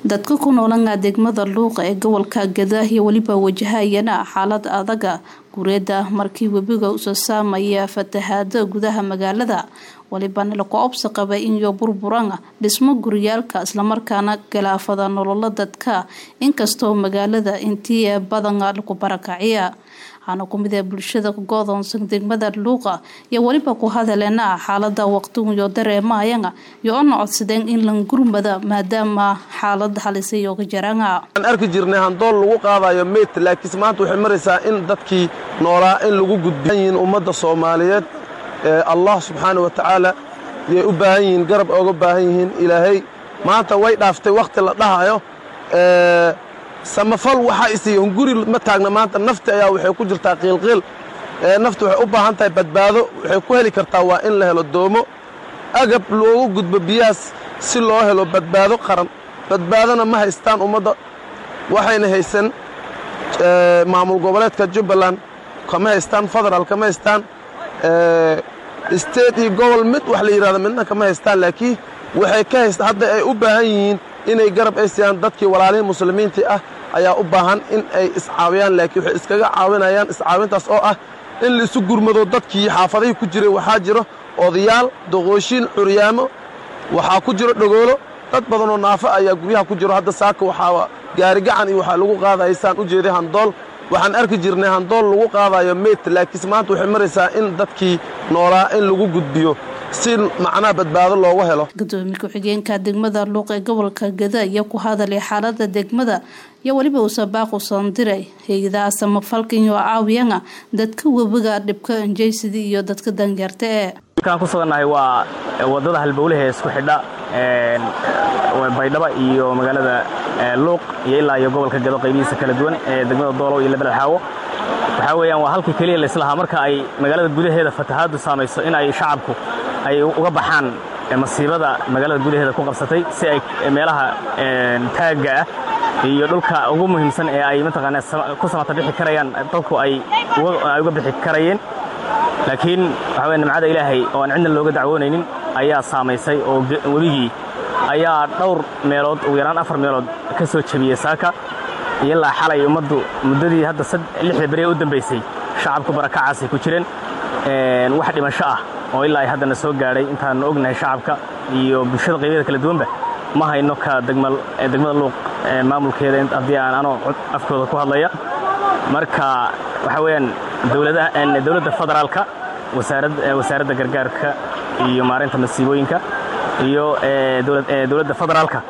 dadka ku noolana degmada luuqa ee gobolka gadaahiyo weliba wajahayana xaalad adaga gureeda markii webiga usoo saamaya fatahaada gudaha magaalada walibana laku obsa qaba inyo burburan dhismo guryaalka islamarkaana galaafada nololo dadka inkastoo magaalada intii badan lagu barakaciya waxaana kumid ee bulshada godoonsan degmada luuqa iyo weliba ku hadaleena xaalada waqtigiyo dareemayana iyo ona codsadeen in lan gurmada maadaama xaalada halisayooga jarana aan arki jirnay handool lagu qaadayo meyd laakiinse maanta waxay maraysaa in dadkii noolaa in lagu gudbiyiin ummadda soomaaliyeed allah subxaana wa tacaala yay u baahan yihiin garab ooga baahan yihiin ilaahay maanta way dhaaftay wakhti la dhahayo samafal waxaa isiiya hunguri ma taagna maanta nafti ayaa waxay ku jirtaa qiilqiil nafti waxay u baahan tahay badbaado waxay ku heli kartaa waa in la helo doomo agab loogu gudbo biyahaas si loo helo badbaado qaran badbaadona ma haystaan ummadda waxayna haysan maamul goboleedka jubbaland kama haystaan federaal kama haystaan state iyo gobol mid wax la yidhahdo midna kama haystaan laakiin waxay ka haysta hadda ay u baahan yihiin inay garab ay siiyaan dadkii walaalihii muslimiintii ah ayaa u baahan in ay iscaawiyaan laakiin waxay iskaga caawinayaan iscaawintaas oo ah in la isu gurmado dadkii xaafadihii ku jiray waxaa jiro odayaal doqooshiin curyaamo waxaa ku jiro dhogoolo dad badanoo naafo ayaa guryaha ku jiro hadda saaka waxaa gaarigacan iyo waxaa lagu qaadaya saan u jeeday handool waxaan arki jirnay handool lagu qaadayo meyd laakiinse maanta waxay maraysaa in dadkii noolaa in lagu gudbiyo si macnaha badbaado loogu helo gudoomiye ku-xigeenka degmada luuq ee gobolka gada iyo ku hadalay xaalada degmada iyo weliba uusabaaq usan diray hay-adaha samafalka iyo caawiyana dadka webiga dhibka anjaysidii iyo dadka dangeerta ee halkaan ku sugannahay waa wadada halbowlaha ee isku xidha baydhaba iyo magaalada luuq iyo ilaa iyo gobolka gado qaybihiisa kala duwan ee degmada doolow iyo lebel xaawo waxaa weeyaan waa halkii keliya laislahaa marka ay magaalada gudaheeda fatahaaddu saamayso in ay shacabku ay uga baxaan masiibada magaalada gudaheeda ku qabsatay si ay meelaha taagga ah iyo dhulka ugu muhiimsan ee ay mataqaana ku samata bixi karayaan dadku ay uga bixi karayeen laakiin waxaa weye nimcada ilaahay oo aan cidna looga dacwoonaynin ayaa saamaysay oo webigii ayaa dhowr meelood ugu yaraan afar meelood ka soo jebiyey saaka ilaa xalay ummaddu muddadii hadda lixda beri ee u dambaysay shacabku barakacaasay ku jireen wax dhimasho ah oo ilaa ay haddana soo gaadhay intaannu ognahay shacabka iyo bulshada qaybyada kala duwanba ma hayno ka degmada luuq maamulkeeda haddii aan anoo afkooda ku hadlaya marka waxaa weeyaan dowladda federaalka wasaaradda gargaarka iyo maareynta masiibooyinka iyo dowladda federaalka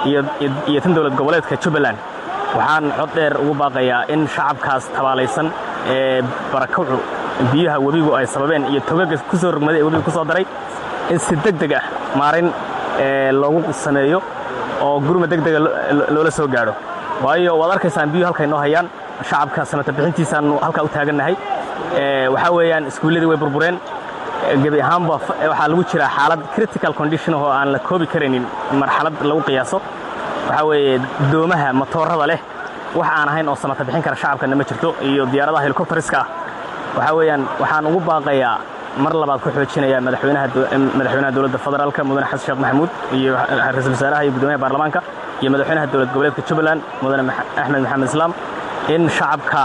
iyo tan dowlad goboleedka jubbaland waxaan cod dheer ugu baaqayaa in shacabkaas tabaalaysan ee barakacu biyaha webigu ay sababeen iyo togaga ku soo rogmaday ee webiga ku soo daray in si deg deg ah maarayn loogu sameeyo oo gurma deg dega loola soo gaadho waayo waad arkaysaan biyuhu halkay noo hayaan shacabka samata bixintiisaannu halkaa u taagannahay waxaa weeyaan iskuulladii way burbureen gebi ahaanba waxaa lagu jiraa xaalad critical condition oo aan la koobi karaynin marxalad lagu qiyaaso waxaa weeye doomaha matoorada leh wax aan ahayn oo samata bixin kara shacabkana ma jirto iyo diyaaradaha helikobteriska ah waxaa weeyaan waxaan ugu baaqayaa mar labaad ku xoojinaya madaxweynaha dowladda federaalka mudane xasan sheekh maxamuud iyo ra-iisul wasaaraha iyo guddoomiyaha baarlamaanka iyo madaxweynaha dowlad goboleedka jubbaland mudane axmed maxamed islaam in shacabka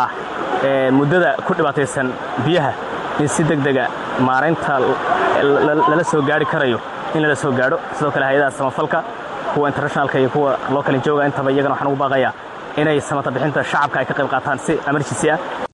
muddada ku dhibaataysan biyaha in si deg dega maaraynta lala soo gaari karayo in lala soo gaadho sidoo kale hay-adaha samafalka kuwa internationalka iyo kuwa loo kala jooga intaba iyagana waxaan ugu baaqayaa inay samata bixinta shacabka ay ka qayb qaataan si emergency ah